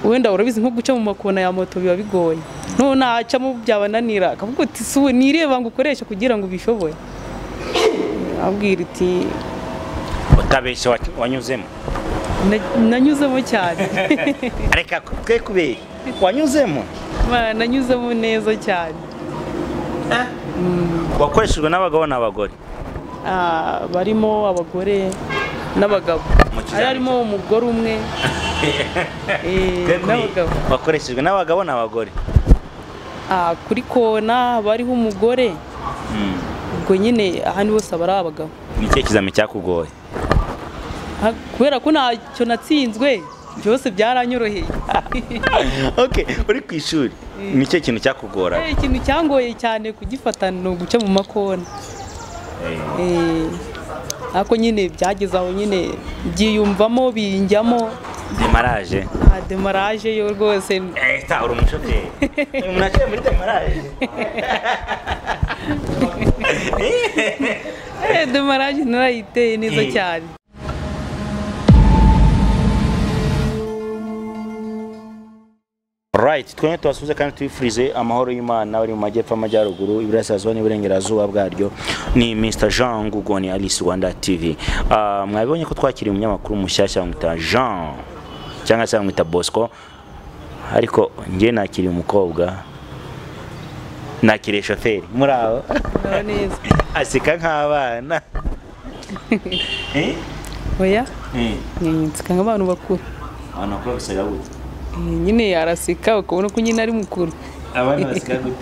wenda urabizi nko guca mu makona ya moto biba bigoye none nacamo byabananira akavuga uti si we nireba ngo ukoreshe kugira ngo ubishoboye abwira uti utabeshye wa- wanyuzemo "Na- nanyuzemo cyane reka twe kubeye wanyuzemo Ma, nanyuzemo neza cyane wakoreshejwe n'abagabo n'abagore Ah, barimo abagore n'abagabo Mu kizamini hari harimo umugore umwe eh, Twe kubeye, n'abagabo wakoreshejwe n'abagabo n'abagore Ah, kuri kona bariho umugore ubwo nyine ahandi hose aba ari abagabo ni ikihe kizami cyakugoye Ha- kubera ko ntacyo natsinzwe byose byaranyoroheye ok uri ku ishuri ni ikihe kintu cyakugora Eh, ikintu cyangoye cyane kugifata ni uguca mu makona Eh, ariko nyine byageze aho nyine byiyumvamo binjyamo demaraje nta demaraje yo rwose Eta, uri umushoferi umuntu aciye muri demaraje Eh, demaraje narayiteye neza Eh. cyane Right, twene tubasuze kandi tubifurize amahoro y'Imana bari mu majyepfo amajyaruguru iburasirazuba n'iburengerazuba bwaryo ni Mr Jean Ngugoni Alice Rwanda TV Ah, mwabibonye ko twakiriye umunyamakuru mushyashya bamwita Jean cyangwa se bamwita Bosco ariko njye nakiriye umukobwa nakiriye shoferi muri aho muraho neza aseka nk'abana Eh? oya Eh, eh, nseka nk'abantu bakuru abantu bakora baseka gute Eh, nyine araseka ukabona ko nyine ari mukuru abana baseka gute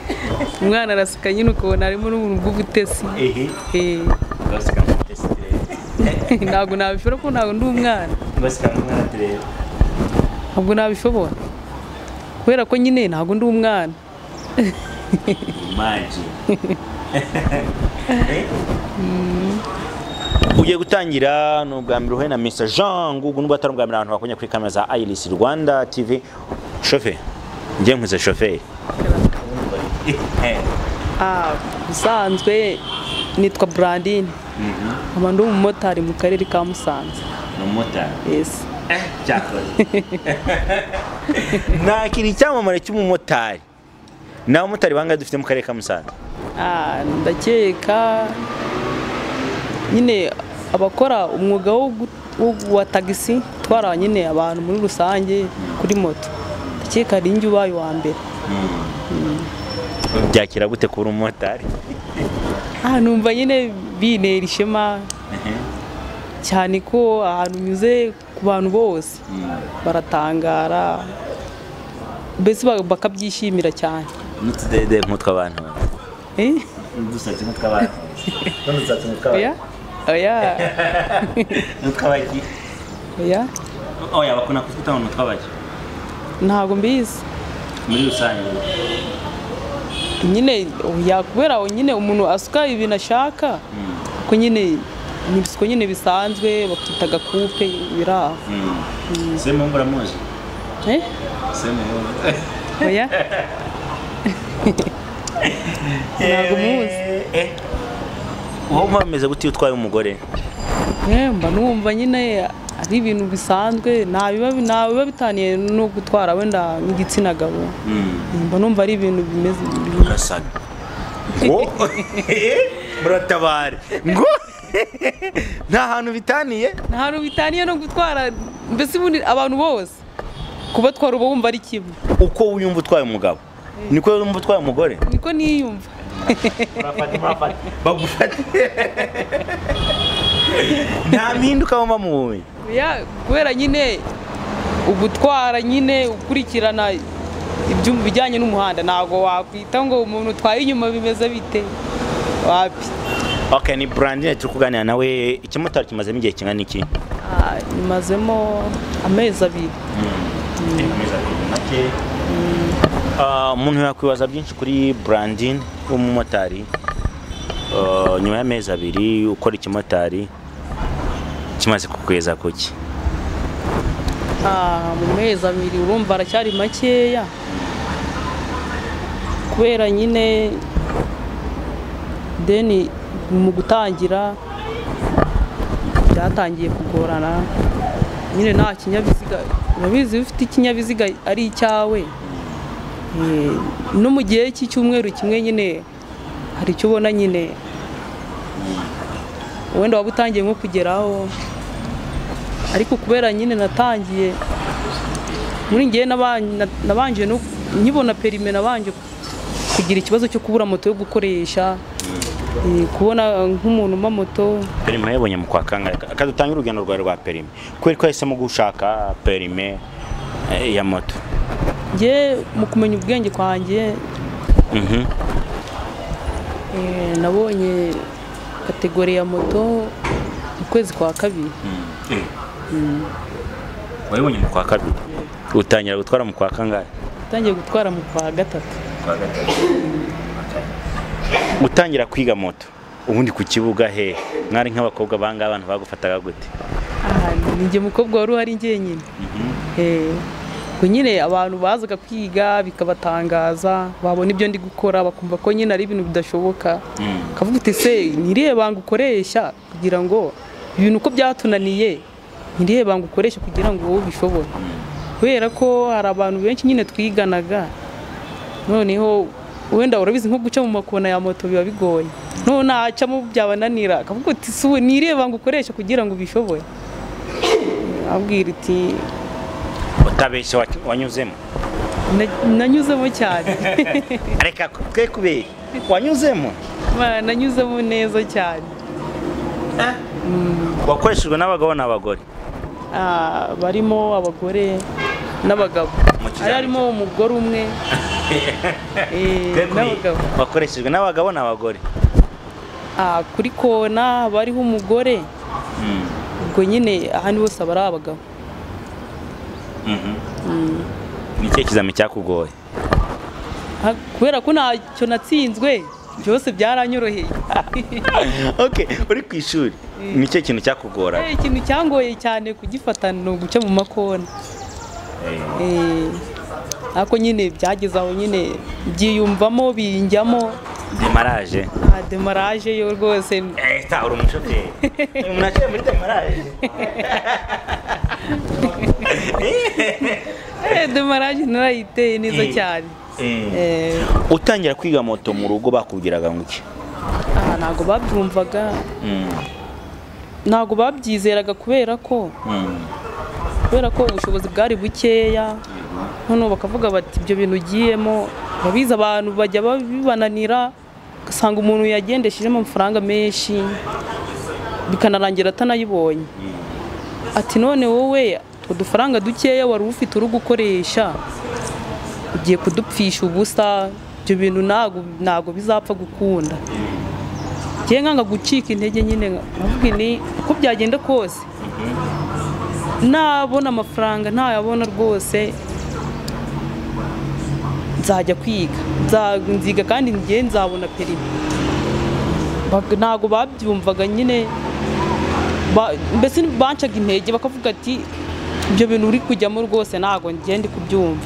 umwana araseka nyine ukabona harimo n'ubuntu bw'ubutesi ehe Eh, baseka nk'ubutesi ntabwo nabishobora ko ntabwo ndi umwana baseka nk'umwana tureba ntabwo nabishobora kubera ko nyine ntabwo ndi umwana magi ugiye gutangira ni ubwa mbere uhuye na mr jean ngugu nubwo atari ubwa mbere abantu bakunya kuri kamera za iris rwanda tv shoferi njye nkuze shoferi Ah, ubusanzwe nitwa burandine nkaba ndi umumotari mu karere ka musanze ni umumotari yesi nakira icyamamare cy'umumotari ni abamotari bangahe dufite mu karere ka musanze Ah, ndakeka nyine abakora umwuga wo gu- wo- wa tagisi utwara nyine abantu muri rusange kuri moto ndakeka ari njye ubaye uwa mbere byakira gute kuba umumotari Ah, numva nyine bintera ishema cyane ko ahantu unyuze ku bantu bose baratangara mbese ba- bakabyishimira cyane n'utudede nk'utwo abantu Eh? n'udusatsi nk'utwo abantu n'udusatsi nk'utwo oya oya n'utw'abagi oya oya bakunda kututa mu n'utw'abagi ntabwo mbizi muri rusange nyine oya kubera aho nyine umuntu asuka ibintu ashaka ko nyine ni ibisuko nyine bisanzwe bakita agakupe biri aho semu uramuzi Eh? semu oya Ntabwo muzi. wowe mba bimeze gute iyo utwaye umugore Eh, mba numva nyine ari ibintu bisanzwe nta biba nta biba bitaniye no gutwara wenda nk'igitsina gabo mba numva ari ibintu bimeze urasaga ngo muratabare ngo nta hantu bitaniye nta hantu bitaniye no gutwara mbese ubundi abantu bose kubatwara uba wumva ari kimwe uko wiyumva utwaye umugabo niko wumva utwaye umugore niko niyumva bagufate nta mpinduka wumva mu bumenyi Ya, kubera nyine ugutwara nyine ukurikirana ibyo bijyanye n'umuhanda ntabwo wakwita ngo umuntu utwaye inyuma bimeze bite wapi Okay, ni Brandine turi kuganira nawe ikimotari kimazemo igihe kingana iki? Ah, nyimazemo amezi abiri Ah, Umuntu yakwibaza byinshi kuri Brandine w'umumotari Ah, nyuma y'amezi abiri ukora ikimotari kimaze kukweza kuki Ah, mu mezi abiri urumva aracyari makeya kubera nyine deni mu gutangira byatangiye kugorana nyine nta kinyabiziga urabizi iyo ufite ikinyabiziga ari icyawe eh, no mu gihe cy'icyumweru kimwe nyine hari icyo ubona nyine wenda waba utangiye nko kugeraho ariko kubera nyine natangiye muri ngewe naban- na- nabanje no nkibona perime nabanje kugira ikibazo cyo kubura moto yo gukoresha eh, kubona nk'umuntu umpa moto perime yabonye mu kwa kangahe Reka dutangire urugendo rwawe rwa perime kubera ko yahisemo gushaka perime eh, ya moto njye mu kumenya ubwenge kwanjye Mhm. eh, nabonye kategori ya moto mu kwezi kwa kabiri wayibonye mu kwa kabiri utangira gutwara mu kwa kangahe natangiye gutwara mu kwa gatatu utangira kwiga moto ubundi ku kibuga he mwari nk'abakobwa bangahe abantu bagufataga gute Aha, ni njye mukobwa wari uhari njyenyine Eh, ubwo nyine abantu bazaga kwiga bikabatangaza babona ibyo ndi gukora bakumva ko nyine ari ibintu bidashoboka ukavuga uti se ntiriye banga ukoresha kugira ngo ibintu uko byatunaniye ntiriye banga ukoresha kugira ngo wowe ubishobore kubera ko hari abantu benshi nyine twiganaga noneho wenda urabizi nko guca mu makona ya moto biba bigoye noneho nacamo byabananira akavuga uti si ubu ntiriye banga ukoresha kugira ngo ubishobore abwira iti utabeshye wa- wanyuzemo "Na- nanyuzemo cyane reka twe kubeye wanyuzemo Ma, nanyuzemo neza cyane wakoreshejwe n'abagabo n'abagore Ah, barimo abagore n'abagabo Mu kiganiro hari harimo umugore umwe eh, Twe kubeye. n'abagabo wakoreshejwe n'abagabo n'abagore Ah, kuri kona bariho umugore ubwo nyine ahandi bose aba ari abagabo ni ikihe kizami cyakugoye Ah, kubera ko ntacyo natsinzwe byose byaranyoroheye ok uri ku ishuri ni ikihe kintu cyakugoraga Eh, ikintu cyangoye cyane kugifata ni uguca mu makona Eh, ariko nyine byageze aho nyine byiyumvamo binjyamo demaraje nta demaraje yo rwose Eta, uri umushoferi. Uyu muntu aciye muri demaraje. Eh, demaraje narayiteye neza Eh. cyane Eh, Utangira kwiga moto mu rugo bakubwiraga ngo iki? aha ntabwo babyumvaga ntabwo babyizeraga kubera ko kubera ko ubushobozi bwari bukeya noneho bakavuga bati ibyo bintu ugiyemo babizi abantu bajya bibananira ugasanga umuntu yagendeshejemo amafaranga menshi bikanarangira atanayibonye ati none wowe utwo dufaranga dukeya wari ufite uri gukoresha ugiye kudupfisha ubusa ibyo bintu ntago ntago bizapfa gukunda ngiye nkanga gucika intege nyine nkavuga ni uko byagenda kose nabona amafaranga ntayabona rwose nzajya kwiga Nza- nziga kandi ngiye nzabona perimi Bak- ntabwo babyumvaga nyine Ba- mbese bancaga intege bakavuga ati ibyo bintu uri kujyamo rwose ntabwo ngiye ndi kubyumva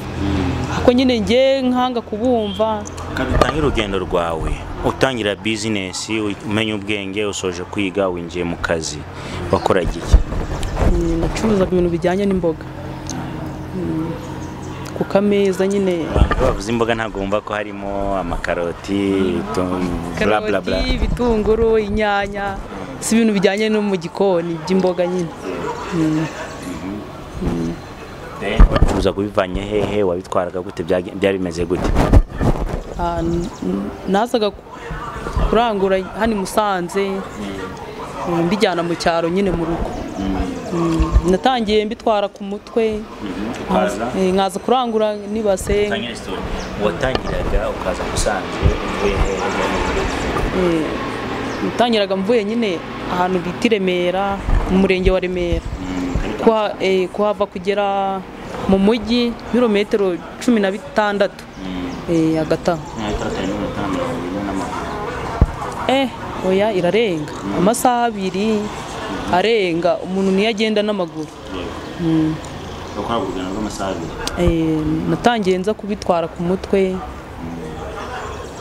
ariko nyine ngiye nkanga kubumva Utangira urugendo rwawe, utangira bizinesi, umenya ubwenge, usoje kwiga, winjiye mu kazi. Wakora iki? Mm, nacuruzaga ibintu bijyanye n'imboga Mm, ku kameza nyine Abantu bavuze imboga ntabwo bumva ko harimo amakaroti, tu- bla bla bla. karoti ibitunguru inyanya si ibintu bijyanye no mu gikoni by'imboga nyine Uza kubivanye hehe, wabitwaraga gute, byage- byari bimeze gute? Ah, n- n- nazaga ku- kurangura hano i musanze eh, mbijyana mu cyaro nyine mu rugo Mm, natangiye mbitwara ku mutwe Ukaza? Eh, nkaza kurangura nibase Utangira story. Watangiraga ukaza gusanze uvuye hehe? Eh, natangiraga mvuye nyine ahantu bita i remera mu murenge wa remera Kuha- eh, kuhava kugera mu mujyi ibirometero cumi na bitandatu Eh, agataha eh oya irarenga amasaha abiri arenga umuntu niyo agenda n'amaguru Eh, natangiye nza kubitwara ku mutwe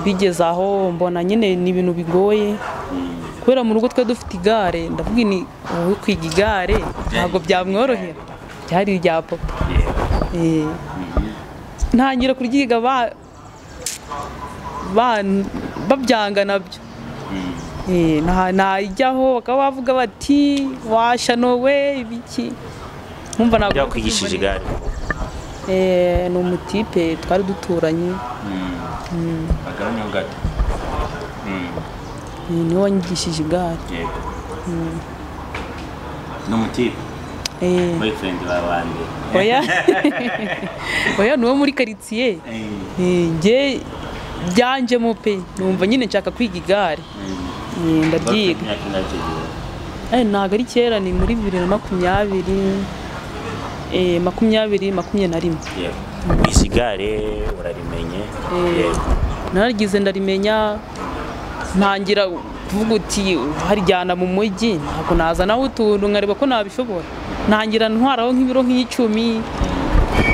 bigeze aho mbona nyine ni ibintu bigoye kubera mu rugo twe dufite igare ndavuga ni wowe kwiga igare ntabwo byamworohera ryari irya papa Eh. ntangira kuryiga ba ba- babyanga nabyo Eh, nta- najyaho bakaba bavuga bati washanowe ibiki nkumva ntabwo byakwigishije igare Eh, ni umutipe twari duturanye agabanya gato Eh, niwe wanyigishije igare yego ni umutipe Eh, boyfriend ba bande oya oya ni uwo muri karitsiye Eh, njye byanjemo pe numva nyine nshaka kwiga igare Eh, ndabyiga imyaka ingana icyo gihe Eh, ntabwo ari kera ni muri bibiri na makumyabiri eh, makumyabiri makumyabiri na rimwe yego izi gare urarimenye yego naragize ndarimenya ntangira kuvuga uti haryana mu mujyi ntabwo nazanaho utuntu nkareba ko nabishobora ntangira ntwaraho nk'ibiro nk'icumi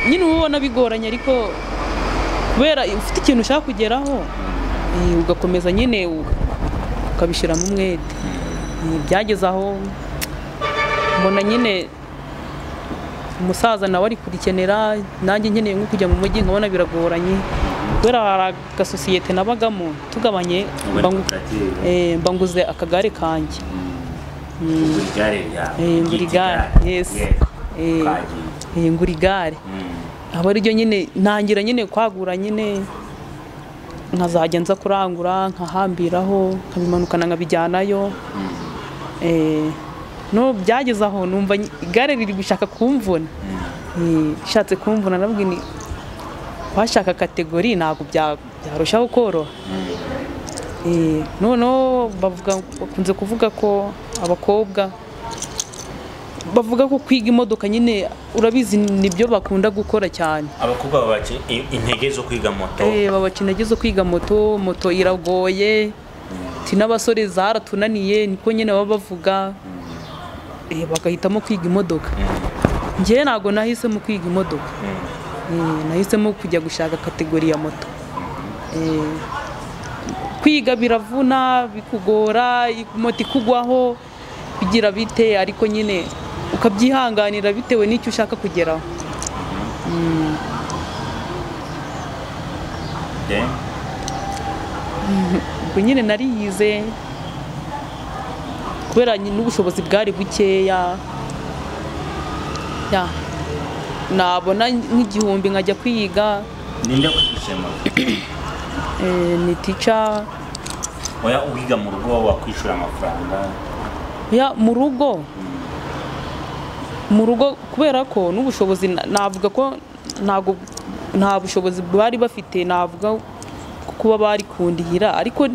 nyine uba ubona bigoranye ariko kubera ufite ikintu ushaka kugeraho eh, ugakomeza nyine u- ukabishyiramo umwete Eh, byageze aho mbona nyine umusaza nawe ari kurikenera nanjye nkeneye nko kujya mu mujyi nkabona biragoranye kubera hari agasosiyete nabagamo tugabanye muri mba ngu- koperative eh, mba nguze akagare kanjye buri gare ryawe Eh, buri ry'iki gare, yes. yego Eh. kagiye eh, ngura igare Mm. aba ariryo nyine ntangira nyine kwagura nyine nkazajya nza kurangura nkahambiraho nkabimanukana nkabijyanayo Eh, no byageze aho numva nyi- igare riri gushaka kumvuna Eh, rishatse kumvuna nabwira nti washaka kategori ntabwo bya- byarushaho koroha Eh, noneho bavuga bakunze kuvuga ko abakobwa bavuga ko kwiga imodoka nyine urabizi nibyo bakunda gukora cyane abakobwa babaki intege zo kwiga moto Eh, babakina zo kwiga moto moto iragoye ti n'abasore zaratunaniye niko nyine baba bavuga Eh, bagahitamo kwiga imodoka njyewe ntabwo nahisemo kwiga imodoka Eh, nahisemo kujya gushaka kategori ya moto Eh, kwiga biravuna bikugora moto ikugwaho bigira bite ariko nyine ukabyihanganira bitewe n'icyo ushaka kugeraho Then, ubwo nyine nariyize kubera nyi- n'ubushobozi bwari bukeya Ya. nabona nk'igihumbi nkajya kwiga ninde wigisha moto eh, ni tica oya uwiga mu rugo wowe wakwishura amafaranga ya mu rugo mu rugo kubera ko n'ubushobozi na- navuga ko ntabwo nta bushobozi bari bafite navuga ko kuba bari kundihira ariko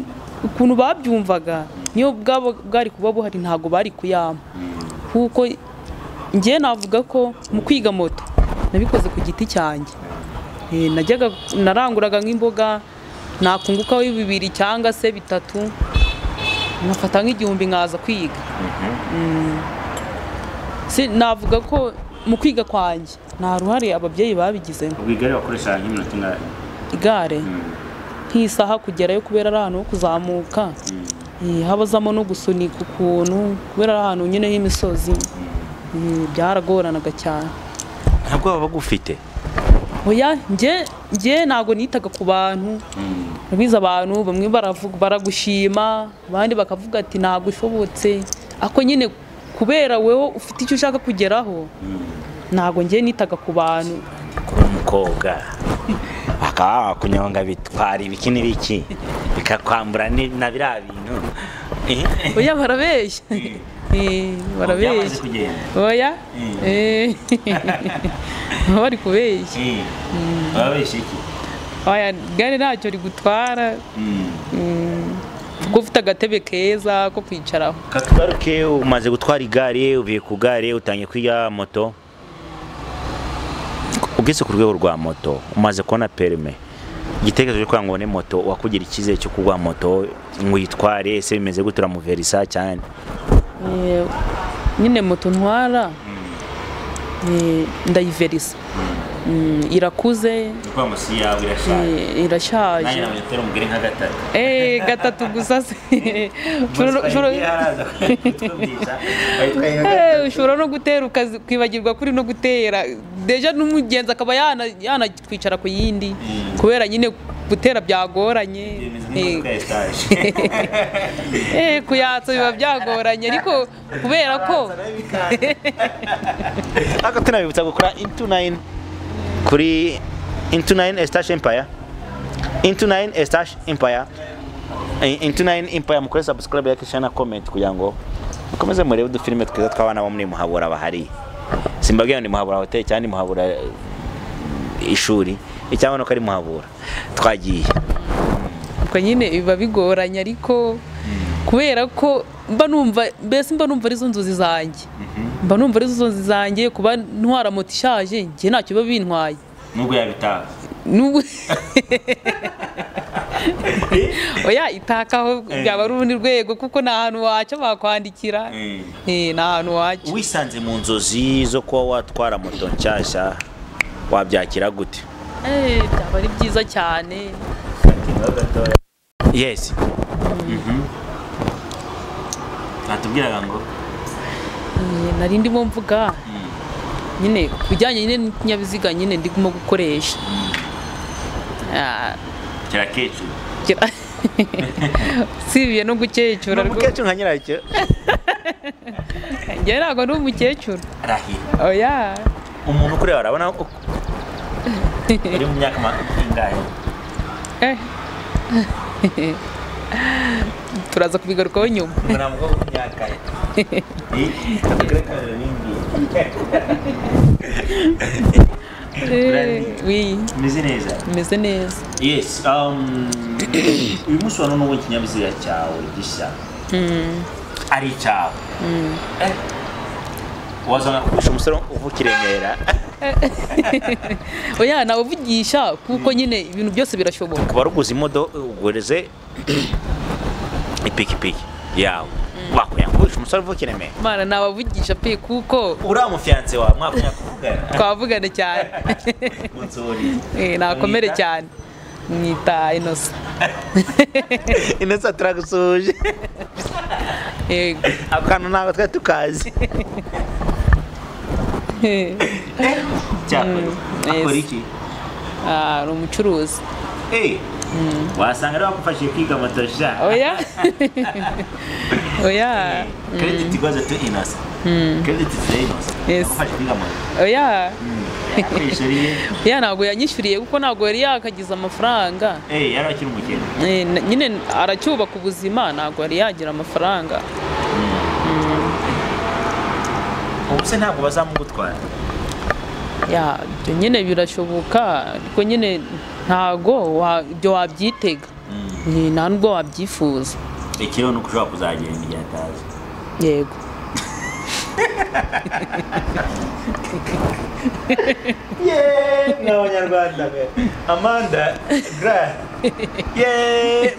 ukuntu babyumvaga niyo bwabo bwari kuba buhari ntabwo bari kuyama kuko njye navuga ko mu kwiga moto nabikoze ku giti cyanjye Eh, najyaga naranguraga nk'imboga nakungukaho bibiri cyangwa se bitatu nkafata nk'igihumbi nkaza kwiga Si- navuga ko mu kwiga kwanjye nta ruhare ababyeyi babigizemo ubwo igare wakoreshaga nk'iminota ingana igare Mm. nk'isaha kugerayo kubera ari ahantu ho kuzamuka Eh, habazamo no gusunika ukuntu kubera ari ahantu nyine h'imisozi Eh, byaragoranaga cyane nta bwoba bagufite oya njye njye ntabwo nitaga ku bantu Urabizi abantu bamwe baravuga baragushima abandi bakavuga ati ntabwo ushobotse ako nyine kubera wowe ufite icyo ushaka kugeraho ntabwo njye nitaga ku bantu kuba umukobwa bakaba bakunyonga bitwara ibiki n'ibiki bikakwambura ni- na biriya bintu oya barabeshya Eh, byamaze barabeshya kugenda oya Eh, baba bari kubeshya babesha iki oya igare ntacyo rigutwara kuko ufite agatebe keza ko kwicaraho katugaruke umaze gutwara igare uvuye ku gare utangiye kwiga moto ugeze ku rwego rwa moto umaze kubona perime igitekerezo cyo kugira ngo ubone moto wakugira icyizere cyo kugura moto ngo uyitware ese bimeze gute uramuverisa cyane Eh, nyine moto ntwara eh, ndayiverisa Mm, irakuze ni ukuvuga ngo si yawe irashaje eh, irashaje nanjye namwe utera umugore nka gatatu Eh, gatatu gusa se Ushobora- ushobora ushobora- Eh, ushobora no gutera ukazi- kwibagirwa kuri no gutera deja n'umugenzi akaba yana- yanakwicara ku yindi kubera nyine gutera byagoranye Eh, eh, kuyatsa biba byagoranye ariko kubera ko ariko tunabibutsa gukora intu nayini kuri intu nayini esitashi empaya intu nayini esitashi empaya intu nayini empaya mukore sabusikarabe ya kishana komenti kugira ngo mukomeze murebe udufilime twiza tw'abana bo muri muhabura bahari simbabwira ngo ni muhabura hoteli cyangwa ni muhabura eh, ishuri icyangwa nuko ari muhabura twagiye ubwo nyine biba bigoranye ariko kubera ko mba numva mbese mba numva arizo nzozi zanjye mba numva arizo nzozi zanjye kuba ntwara moto ishaje njye ntacyo biba bintwaye nubwo yabitaha n'ubu oya itakaho byaba ari urundi rwego kuko nta hantu waca bakwandikira Eh, nta hantu waca wisanze mu nzozi zo kuba watwara moto nshyashya wabyakira gute Eh, byaba ari byiza cyane yes batubwiraga ngo Eh, nari ndimo mvuga nyine ku bijyanye nyine n'ikinyabiziga nyine ndimo gukoresha Ah, kirakecuru gira- usibiye no gukecura rwose nka nyiracyo njye ntabwo ndi umukecuru arahira oya umuntu ukureba arabona uko uri mu myaka ma- ingahe Eh. turaza kubigarukaho nyuma ntabwo ku myaka ye Eh, oui meze neza imeze neza yes um, uyu munsi wa none ubu ikinyabiziga cyawe gishya ari icyawe Eh, wazana kugurisha umusore uvuka i Remera oya nawuvugisha kuko nyine ibintu byose birashoboka ku baruguze imodoka ugureze ipikipiki yawe wakwiyangurisha umusore uvuka i Remera mana nawavugisha pe kuko uriya mufiyanse wawe mwakwenya kuvugana twavugana cyane unsuriye Eh, nakomere Mwita? cyane mwita inosa ineza turagusuhuje ako kantu ntabwo twari tukazi cyakora akora iki ni umucuruzi Eh, wasanga ari wakufashije kwiga moto sha oya oya credit goes to innocent credit is the innocent Yes. wakufashije kwiga moto oya yakwishyuriye oya ntabwo yanyishyuriye kuko ntabwo yari yakagize amafaranga eh yari akiri umukene Eh, na- nyine aracyubaka ubuzima ntabwo yari yagira amafaranga ubu se ntabwo bazamugutwara ya ibyo nyine birashoboka ariko nyine ntabwo wa- ibyo wabyitega Ni- nta nubwo wabyifuza ikiriho ni uko ushobora kuzagenda igihe atazi yego yeee ni abanyarwanda be amanda gara yeee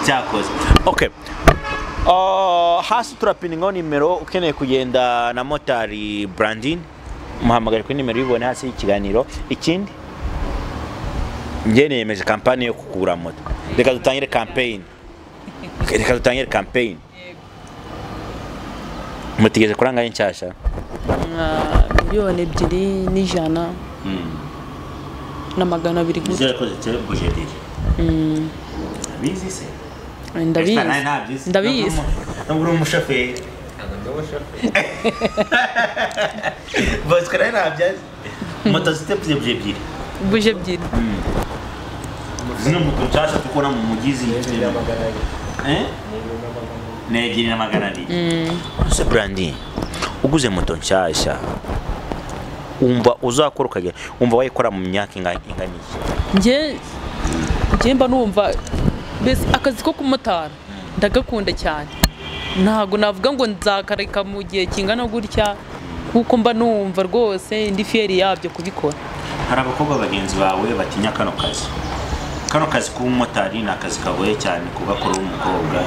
cyakoze okay Uh, hasi turapiningaho nimero ukeneye kugenda na motari brandin muhamagare kuri nimero y'ubone hasi y'ikiganiro ikindi njye niyemeje kampani yo kugura moto reka dutangire campaign reka dutangire campaign mutigeze kurangaye nshyashya nka miliyoni ebyiri n'ijana na magana abiri gusa nizere ko ziteye bujediri bizi se ndabizi Esta nayo ntabyisi. ndabizi nubwo uri umushoferi bosco nayo ntabyazi moto zite ebyiri ebyiri buje ebyiri zino moto nshyashya tukora mu mujyi ziyitiriwe ni ebyiri na magana abiri se brandi uguze moto nshyashya wumva uzakora ukagera wumva wayikora mu myaka ingana ingana iki njye njye mba numva mbese akazi ko kumotara ndagakunda cyane ntabwo navuga ngo nzakareka mu gihe kingana gutya kuko mba numva rwose ndi fiyeri yabyo kubikora hari abakobwa bagenzi bawe batinya kano kazi kano kazi k'ubumotari ni akazi kagoye cyane kugakora w'umukobwa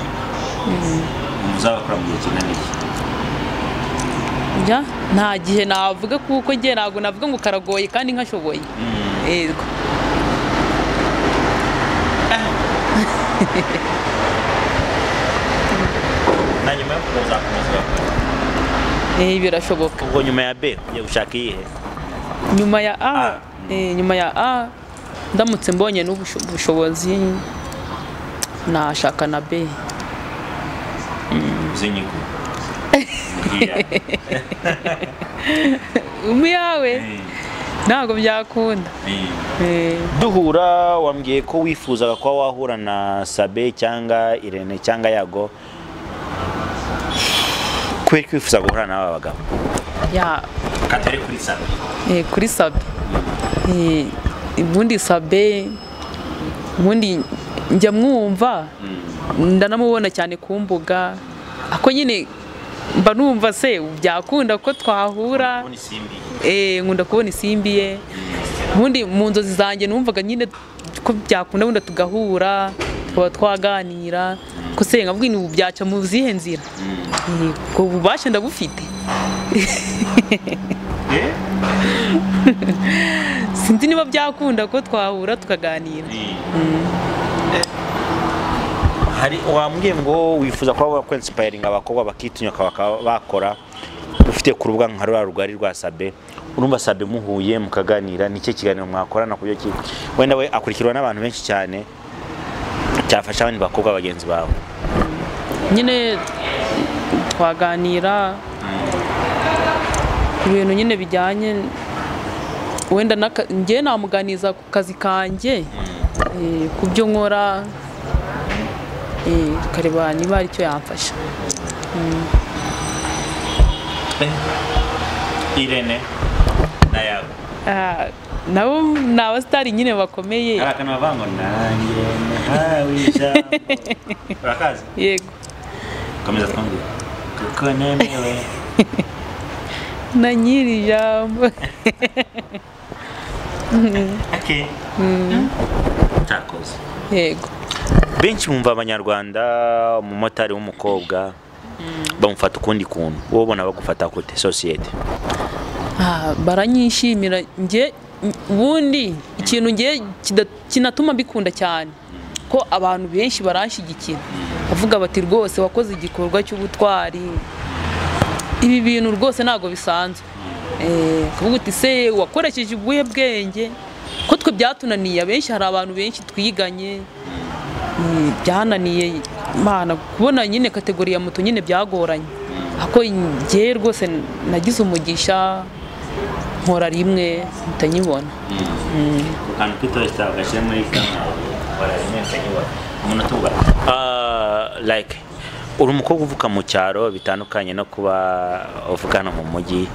muzagakora mu gihe kingana iki njya nta gihe navuga kuko njye ntabwo navuga ngo karagoye kandi nkashoboye yego na nyuma yo kuza kuza Eh, birashoboka ubwo nyuma ya b ugiye gushaka iyihe nyuma ya a eh, nyuma ya a ndamutse mbonye n'ubusho- ubushobozi nashaka na b z'inyigo umwe yawe ntabwo byakunda Eh, duhura wambwiye ko wifuzaga kuba wahura na sabe cyangwa irene cyangwa yago kubera ko wifuza guhura n'aba bagabo ya katari kuri sabe eh, kuri sabe Eh, ubundi sabe ubundi njya mwumva ndanamubona cyane ku mbuga ako nyine mba numva se byakunda ko twahura isimbi Eh, nkunda kubona isimbi ye ubundi mu nzozi zanjye numvaga nyine ko byakunda wenda tugahura tukaba twaganira ko se nka ubu byaca mu zihe nzira Eh, ubwo bubasha ndabufite sinzi niba byakunda ko twahura tukaganira hari wambwiye ngo wifuza kuba wakwensipayiringa abakobwa bakitinyuka bakaba bakora ufite ku rubuga nka rwa rugari rwa sabe urumva sabe muhuye mukaganira nicyo kiganiro mwakorana ku byo ki wenda we akurikirwa n'abantu benshi cyane cyafasha abandi bakobwa bagenzi bawe nyine twaganira ibintu nyine bijyanye wenda n'aka- njye namuganiza ku kazi kanjye eh, ku byo nkora eh, tukareba niba hari icyo yamfasha irene na yabo Ah, nabo ni abasitari nyine bakomeye akantu bavuga ngo nanjye nahawe ijambo urakazi yego komeza twongere kuko nemewe na nyiri ijambo okay. cyakoze yego benshi bumva abanyarwanda umumotari w'umukobwa bamufata ukundi kuntu wowe ubona bagufata gute sosiyete Ah, baranyishimira njye ubundi ikintu njye kida- kinatuma mbikunda cyane ko abantu benshi baranshyigikira bavuga bati rwose wakoze igikorwa cy'ubutwari ibi bintu rwose ntabwo bisanzwe Eh, ukavuga uti se wakoresheje ubuhe bwenge ko twe byatunaniye abenshi hari abantu benshi twiganye Mm, byananiye imana kubona nyine kategori ya moto nyine byagoranye ako njye rwose nagize umugisha nkora rimwe mutanyibona ku kantu k'itoresita bagashyira muri kamera barabimenya nyubako umuntu atuba like uri umukobwa uvuka mu cyaro bitandukanye no kuba uvuka hano mu mujyi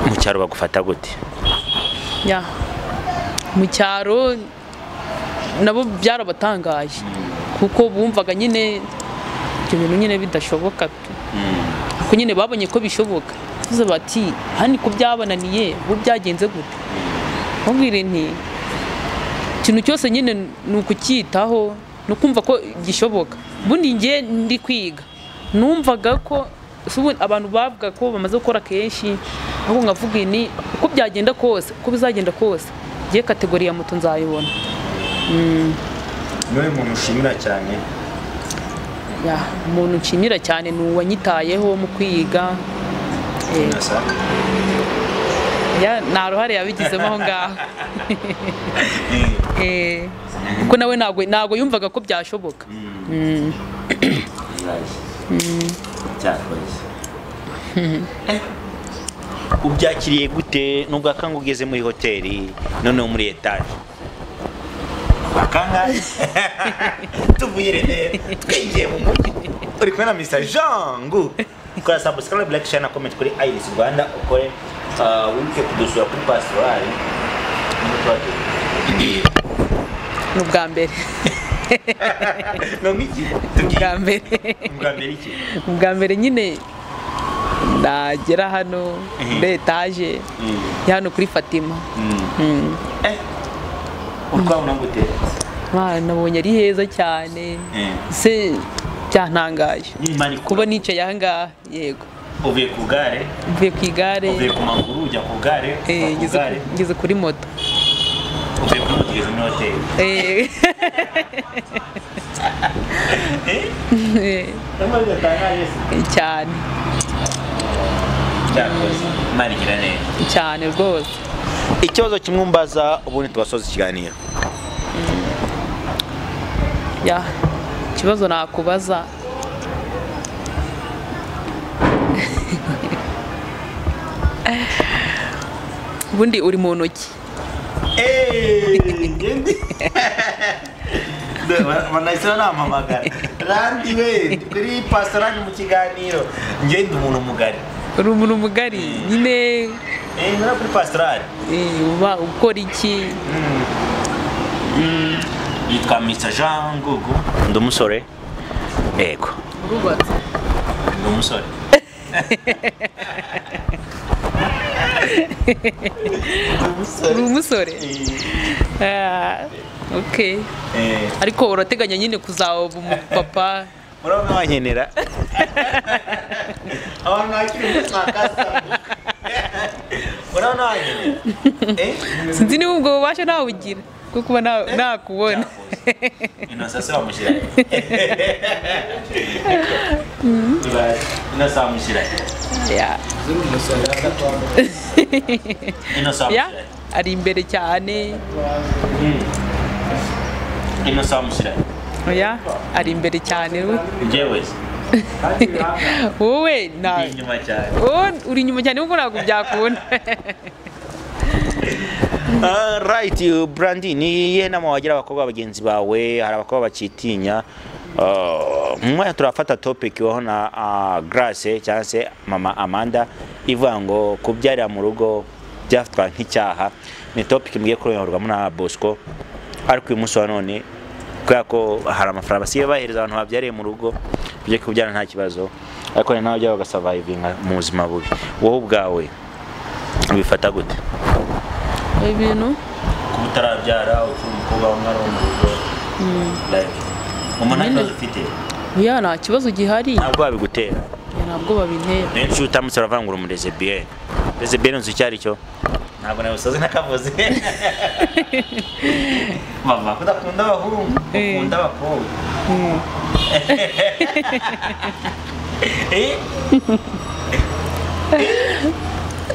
mu cyaro bagufata gute Ya. mu cyaro nabo byarabatangaje kuko bumvaga nyine ibyo bintu nyine bidashoboka tu. ako nyine babonye ko bishoboka tuze bati hani ko byabananiye ubu byagenze gute mubwire nti ikintu cyose nyine ni ukucyitaho no kumva ko gishoboka ubundi njye ndi kwiga numvaga ko se ubu abantu bavuga ko bamaze gukora kenshi ahubwo nkavuga ni uko byagenda kose uko bizagenda kose njye kategori ya moto nzayibona niwe muntu ushimira cyane Ya, umuntu nshimira cyane ni uwanyitayeho mu kwiga Eh, ya, nta ruhare yabigizemo aho ngaho Eh, kuko nawe ntabwo ntabwo yumvaga ko byashoboka cyakoze ubyakiriye gute nubwo akanga ugeze muri hoteli noneho muri etaje akanga tuvuye rene twinjiye mu mujyi uri kumwe na mr jangu kora subscribe like share na comment kuri iris rwanda ukore ah, wibuke kudusura kuri pasitorari ni ubwa mbere ni nk'iki ubwa mbere ubwa mbere iki ubwa mbere nyine nagera hano muri etaje ya hano kuri fatima Eh, urwabona gute Mwana, nabonye ari heza cyane Eh. se byantangaje Imana ikura. kuba nicaye aha ngaha yego uvuye ku igare mvuye ku igare uvuye ku maguru ujya ku igare uva ku eh, ngeze ku- igare ngeze kuri moto uvuye kuri moto ugeze muri hoteli Eh, Eh, eh, ntabwo bidatangaje se. cyane Cyakoze, Imana igira neza cyane rwose ikibazo kimwe mbaza ubundi tugasoza ikiganiro ya ikibazo nakubaza ubundi uri mu ntoki Hey, ngendi. Ba- banahise banampamagara randi we kuri pastorani mu kiganiro njye ndi umuntu mugari uri umuntu mugari nyine Eh, nyura kuri pastorani eh, uba ukora iki yitwa mr jean ngugu ndi umusore yego urubatse ndi umusore Ndi umusore. uri umusore Ah, okay Eh, ariko urateganya nyine kuzaba umupapa murabona wankenera abantu bakiri muri makasa murabona wankenera Eh? sinzi niba ubwo bubasha nawugira bwo kuba na- nakubona Innocent se wamushyira Innocent wamushyira Yeah. Innocent Yeah, wamushyira ari imbere cyane Innocent wamushyira oya ari imbere cyane we njyewe se, wowe nta ndi inyuma cyane wowe uri inyuma cyane kuko ntabwo byakubona right brandi ni iyihe nama wagira abakobwa bagenzi bawe hari abakobwa bakitinya Ah, mu mwanya turafata topic waho na ah, grace cyangwa se mama amanda ivuga ngo kubyarira mu rugo byafatwa nk'icyaha ni topic mwiye kuronyorwamo na bosco ariko uyu munsi wa none kubera ko hari amafaranga basigaye bahereza abantu babyariye mu rugo byo kubyara nta kibazo ariko hari n'abajya bagasavayivinga mu buzima bubi wowe ubwawe ubifata gute ibintu kuba utarabyara ukiri umukobwa umwe ari mu rugo like umuntu nta kibazo ufite oya nta kibazo gihari ntabwo wabigutera ntabwo babintera benshi iyo utamutse uravangura umurezebiyeni rezebiyeni uzi icyo ari cyo ntabwo nabisoze n'akavuze mama kudakunda abahungu Eh. ukunda abakobwa Eh?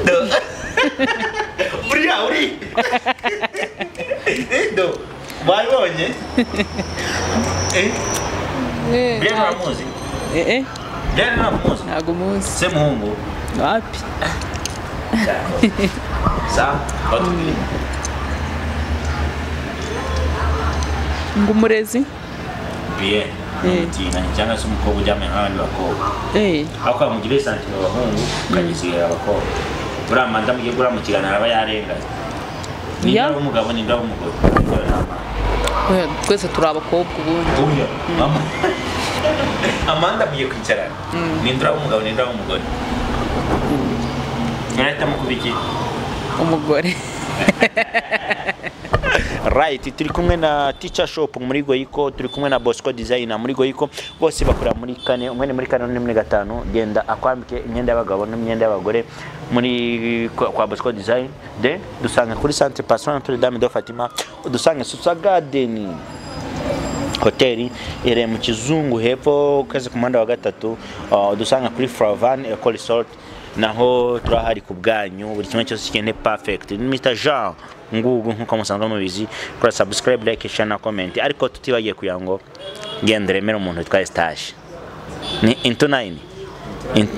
Do. Uriya uri. Eh, Do. Wabibonye? Eh? Eh, Brian nta- uramuzi? eh, eh, Brian uramuzi? ntabwo muzi Se muhungu. wapi Sa. Otubwire. ngo umurezi Bien. Eh. Umutina cyangwa se umukobwa uryamye n'abandi bakobwa. Eh, Ako mugira isanzwe abahungu ukagisigira abakobwa. Buriya amanda mugiye guramukirana araba yarenganye. Niba Yeah. ari umugabo niba ari umugore. Ariko ni amanda. oya, twese turi abakobwa ubundi Oya, mama. Amanda agiye kwicarana. Nindura umugabo nindura umugore. Mwahitamo kuba iki? umugore right turi kumwe na teacher shop muri goyiko turi kumwe na bosco design muri goyiko bose bakorera muri kane umwe ni muri kane undi ni muri gatanu genda akwambike imyenda y'abagabo n'imyenda y'abagore muri kwa kwa bosco design de dusanga kuri centre passion notre dame de fatima udusanga susa garden hoteli iherereye mu kizungu hepfo kwezi ku muhanda wa gatatu uh, dusanga kuri flavan eco resort naho turahari ku bwanyu buri kimwe cyose cyene perfect ni Mr Jean ngugu nkuko musanzwe mubizi kora subscribe like share na comment ariko tutibagiye kugira ngo genda remera umuntu witwa Eustache ni into nine In-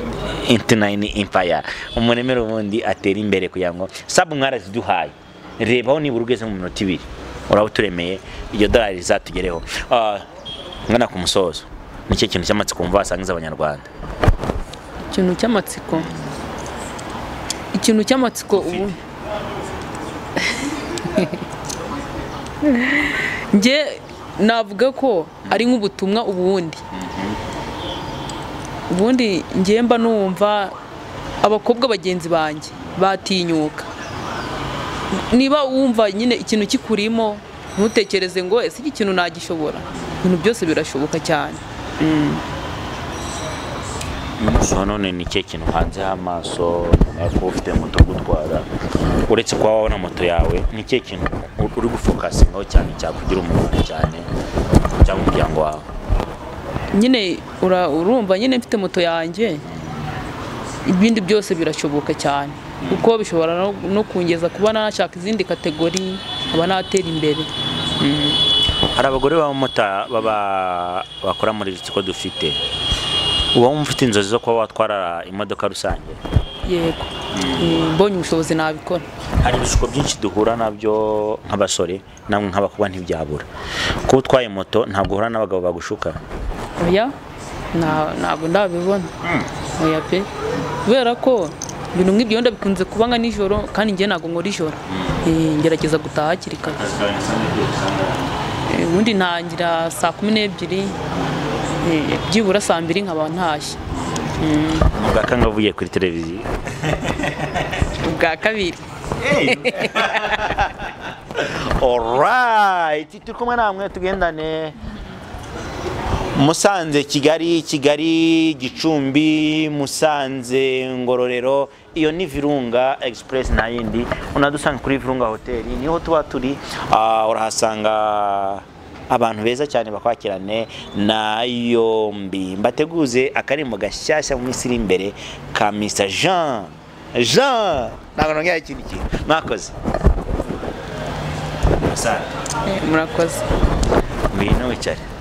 into nine empire umuremera ubundi atera imbere kugira ngo sabu mwaraziduhaye rebaho nibura ugeze mu minota ibiri uraba uturemeye iryo dolari rizatugereho Ah, ngana ku musozo nicyo kintu cy'amatsiko mva wasangiza abanyarwanda ikintu cy'amatsiko ikintu cy'amatsiko ubu njye navuga ko ari nk'ubutumwa ubundi ubundi njye mba numva abakobwa bagenzi banjye batinyuka niba wumva nyine ikintu kikurimo ntutekereze ngo ese iki kintu nagishobora ibintu byose birashoboka cyane so none ni cye kintu hanze h'amaso kuba ufite moto gutwara uretse kuba wabona moto yawe ni cye kintu uri gufokasingaho cyane cyakugira umumaro cyane cyangwa umuryango wawe nyine ura- urumva nyine mfite moto yanjye ibindi byose birashoboka cyane kuko bishobora no- no kungeza kuba nashaka izindi kategori nkaba natera imbere hari abagore b'abamota baba- bakora muri iki kigo dufite uba wumva ufite inzozi zo kuba watwara imodoka rusange yego Mm, mbonye ubushobozi nabikora hari ibishuko byinshi duhura nabyo nk'abasore namwe nk'abakobwa ntibyabura kuba utwaye moto ntabwo uhura n'abagabo bagushuka oya nta- ntabwo ndabibona oya pe kubera ko ibintu nk'ibyo wenda bikunze kuba nka nijoro kandi njye ntabwo nkora ijoro Eh, ngerageza gutaha hakiri kare Eh, ubundi ntangira saa kumi n'ebyiri eh, byibura saa mbiri nkaba ntashye mugakanga avuye kuri televiziyo ubwa kabiri orayiti turi kumwe namwe tugendane musanze kigali kigali gicumbi musanze ngororero iyo ni virunga express n'ayindi unadusanga kuri virunga hoteli niho tuba turi Ah, urahasanga abantu beza cyane bakwakirane na yombi mbateguze akarimo gashyashya mu minsi iri imbere ka mr jean jean ntabwo nongera ikindi kintu mwakoze musanze Eh, murakoze ngwino wicare